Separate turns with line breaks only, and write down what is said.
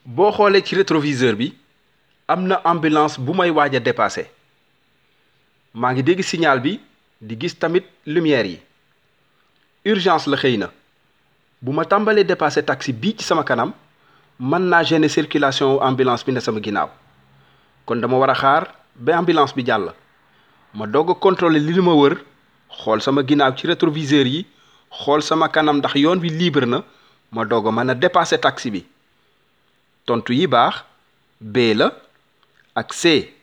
boo xoolee ci rétroviseur bi am na ambulance bu may waaj a dépassé maa ngi dégg signal bi di gis tamit lumière yi urgence la xëy na bu ma tàmbalee dépassé taxi bii ci sama kanam mën naa gêner circulation ambulance bi ne sama ginnaaw kon dama war a xaar ba ambulance bi jàll ma doog a contrôler li ma wër xool sama ginnaaw ci rétroviseur yi xool sama kanam ndax yoon bi libre na ma doog a mën a dépassé taxi bi tontu yi baax B la ak C